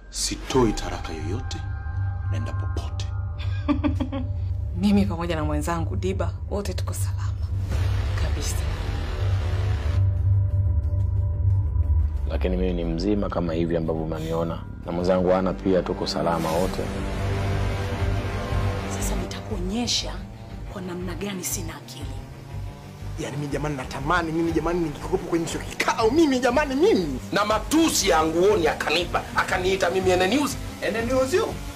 sitoi taraka yoyote, naenda popote. Mimi pamoja na mwenzangu Diba wote tuko salama kabisa. lakini mimi ni mzima kama hivi ambavyo mnaniona, na mwenzangu ana pia, tuko salama wote. Sasa nitakuonyesha kwa namna gani sina akili. Yaani mimi jamani, natamani mimi jamani, ningekuwepo kwenye hicho kikao mimi jamani, mimi na matusi ya nguoni akanipa akaniita mimi ene news ene news yo